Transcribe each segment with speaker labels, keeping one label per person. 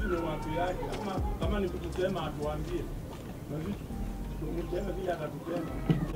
Speaker 1: ni watu yake, ama kama ni kutusema atuambie, na sisi tumseme vile atatusema.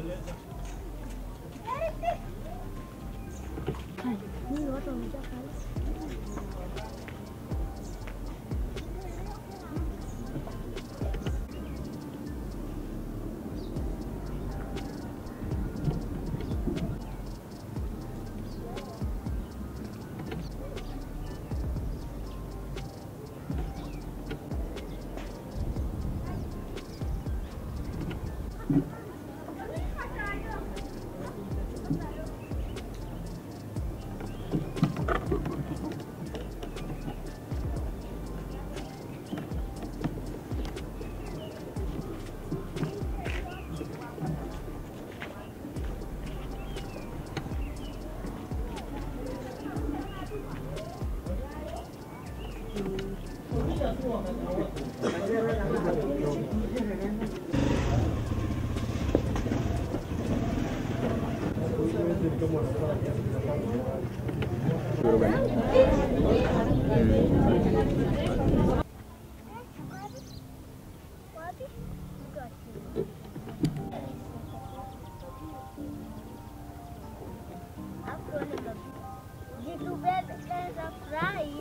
Speaker 2: Vitu vya furahi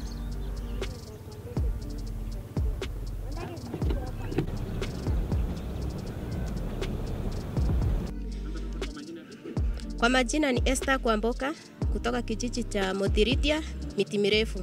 Speaker 3: Kwa majina ni Esther Kwamboka kutoka kijiji cha Mothiritia miti mirefu.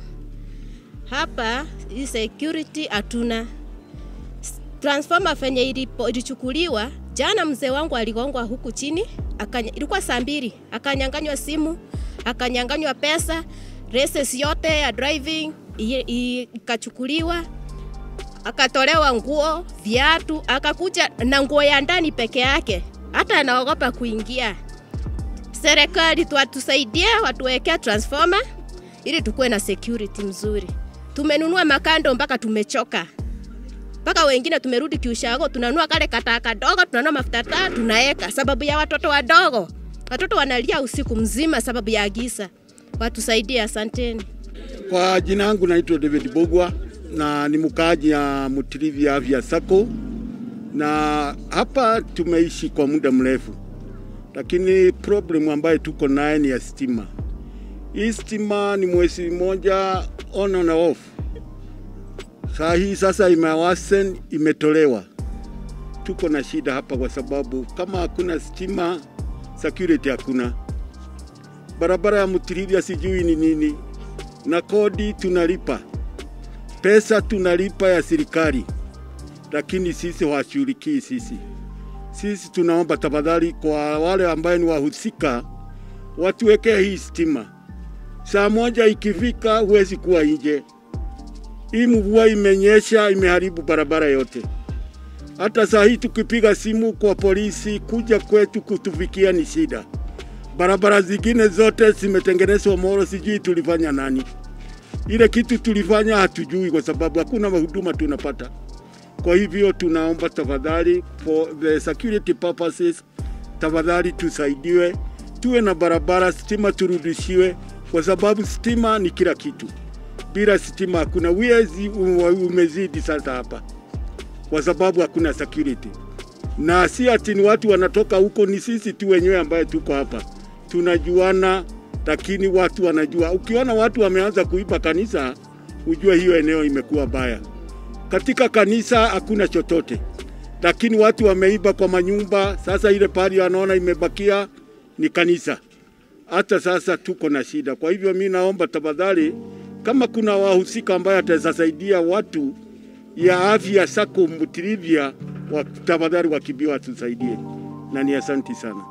Speaker 3: Hapa hii security hatuna. S- Transformer fenye ilipo- ilichukuliwa jana, mzee wangu aligongwa huku chini, akanya, ilikuwa saa mbili, akanyanganywa simu, akanyanganywa pesa, races yote ya driving i- i- ikachukuliwa, akatolewa nguo, viatu, akakuja na nguo ya ndani peke yake, hata anaogopa kuingia serikali tuwatusaidie watuwekea transformer ili tukuwe na security mzuri. Tumenunua makando mpaka tumechoka, mpaka wengine tumerudi kiushago, tunanunua kale kataa kadogo, tunanunua mafuta taa tunaweka, sababu ya watoto wadogo. Watoto wanalia usiku mzima sababu ya giza. Watusaidie, asanteni.
Speaker 4: Kwa jina yangu naitwa David Bogwa na ni mkaaji ya Mutirivi Afya Sacco, na hapa tumeishi kwa muda mrefu, lakini problem ambayo tuko naye ni ya stima. Hii stima ni mwezi mmoja on and off. Saa hii sasa imewasen, imetolewa. Tuko na shida hapa kwa sababu kama hakuna stima, security hakuna. Barabara ya Mutirivi sijui ni nini, na kodi tunalipa, pesa tunalipa ya serikali, lakini sisi hawashughulikii sisi. Sisi tunaomba tafadhali kwa wale ambaye ni wahusika watuwekee hii stima. Saa moja ikifika, huwezi kuwa nje. Hii mvua imenyesha, imeharibu barabara yote. Hata saa hii tukipiga simu kwa polisi kuja kwetu kutufikia ni shida. Barabara zingine zote zimetengenezwa Moro, sijui tulifanya nani. Ile kitu tulifanya hatujui, kwa sababu hakuna huduma tunapata. Kwa hivyo tunaomba tafadhali, for the security purposes, tafadhali tusaidiwe, tuwe na barabara, stima turudishiwe, kwa sababu stima ni kila kitu. Bila stima hakuna wiezi, umezidi sasa hapa, kwa sababu hakuna security na si ati ni watu wanatoka huko, ni sisi tu wenyewe ambaye tuko hapa tunajuana, lakini watu wanajua. Ukiona watu wameanza kuiba kanisa, ujue hiyo eneo imekuwa baya. Katika kanisa hakuna chochote, lakini watu wameiba kwa manyumba. Sasa ile pahali wanaona imebakia ni kanisa. Hata sasa tuko na shida. Kwa hivyo mi naomba tafadhali, kama kuna wahusika ambaye atasaidia watu ya afya Sacco Mutirivia, wa- tafadhali wakibiwa tusaidie, na ni asanti sana.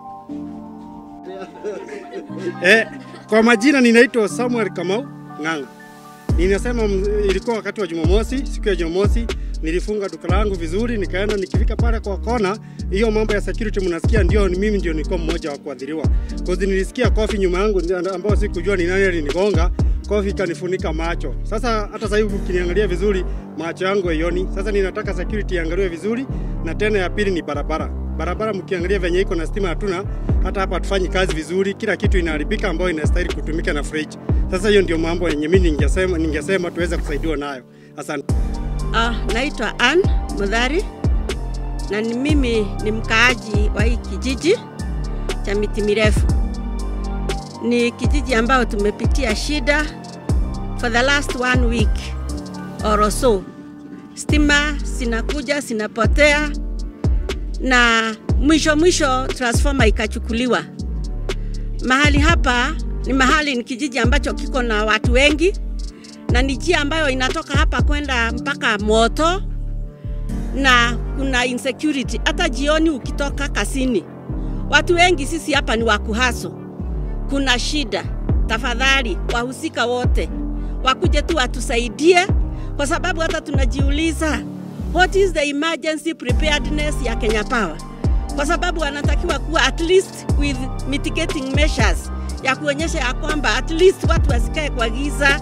Speaker 5: Eh, kwa majina ninaitwa Samuel Kamau Ng'ang'a. Ninasema mm, ilikuwa wakati wa Jumamosi, siku ya Jumamosi nilifunga duka langu vizuri, nikaenda nikifika pale kwa kona, hiyo mambo ya security mnasikia, ndio ni mimi ndio nilikuwa mmoja wa kuadhiriwa. Cause nilisikia kofi nyuma yangu ndio- ambao sikujua ni nani alinigonga, kofi ikanifunika macho. Sasa hata sasa hivi ukiniangalia vizuri, macho yangu haioni. Sasa ninataka security iangaliwe vizuri, na tena ya pili ni barabara. Barabara mkiangalia venye iko na stima hatuna, hata hapa hatufanyi kazi vizuri, kila kitu inaharibika ambayo inastahili kutumika na fridge. Sasa hiyo ndio mambo yenye mimi ningesema ningesema tuweze kusaidiwa nayo. Asante.
Speaker 6: Ah, naitwa Ann Mudhari na ni mimi ni mkaaji wa hii kijiji cha miti mirefu. Ni kijiji ambao tumepitia shida for the last one week or so. Stima zinakuja zinapotea, na mwisho mwisho transformer ikachukuliwa. Mahali hapa ni mahali, ni kijiji ambacho kiko na watu wengi na ni njia ambayo inatoka hapa kwenda mpaka Moto, na kuna insecurity. Hata jioni ukitoka kasini, watu wengi sisi hapa ni wakuhaso, kuna shida. Tafadhali wahusika wote wakuje tu watusaidie, kwa sababu hata tunajiuliza what is the emergency preparedness ya Kenya Power, kwa sababu wanatakiwa kuwa at least with mitigating measures ya kuonyesha ya kwamba at least watu wasikae kwa giza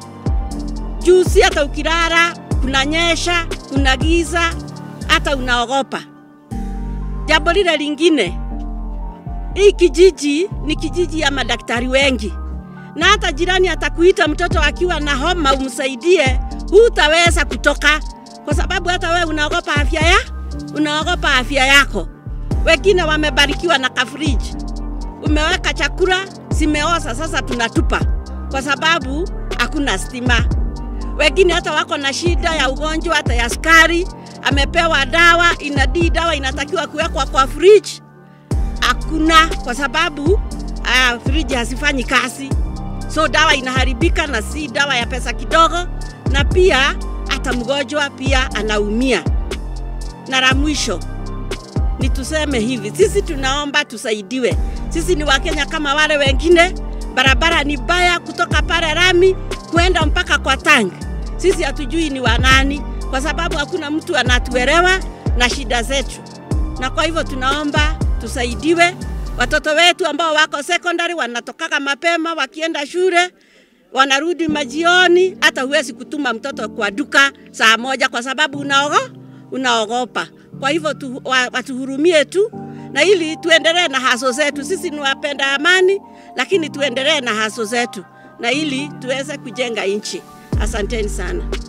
Speaker 6: juu si hata ukilala kunanyesha, kuna giza, hata unaogopa. Jambo lile lingine, hii kijiji ni kijiji ya madaktari wengi, na hata jirani atakuita mtoto akiwa na homa umsaidie, hutaweza kutoka kwa sababu hata wewe unaogopa afya ya unaogopa afya yako. Wengine wamebarikiwa na kafriji, umeweka chakula zimeoza, sasa tunatupa kwa sababu hakuna stima wengine hata wako na shida ya ugonjwa hata ya sukari, amepewa dawa, inadii dawa inatakiwa kuwekwa kwa fridge, hakuna kwa sababu uh, fridge hazifanyi kazi, so dawa inaharibika, na si dawa ya pesa kidogo, na pia hata mgonjwa pia anaumia. Na la mwisho ni tuseme hivi, sisi tunaomba tusaidiwe. Sisi ni Wakenya kama wale wengine. Barabara ni baya kutoka pale Rami kwenda mpaka kwa tangi. Sisi hatujui ni wanani, kwa sababu hakuna mtu anatuelewa na shida zetu, na kwa hivyo tunaomba tusaidiwe. Watoto wetu ambao wako secondary wanatokaga mapema, wakienda shule wanarudi majioni. Hata huwezi kutuma mtoto kwa duka saa moja kwa sababu unaogo, unaogopa. Kwa hivyo tu, wa, watuhurumie tu na ili tuendelee na haso zetu. Sisi ni wapenda amani, lakini tuendelee na haso zetu na ili tuweze kujenga nchi. Asanteni sana.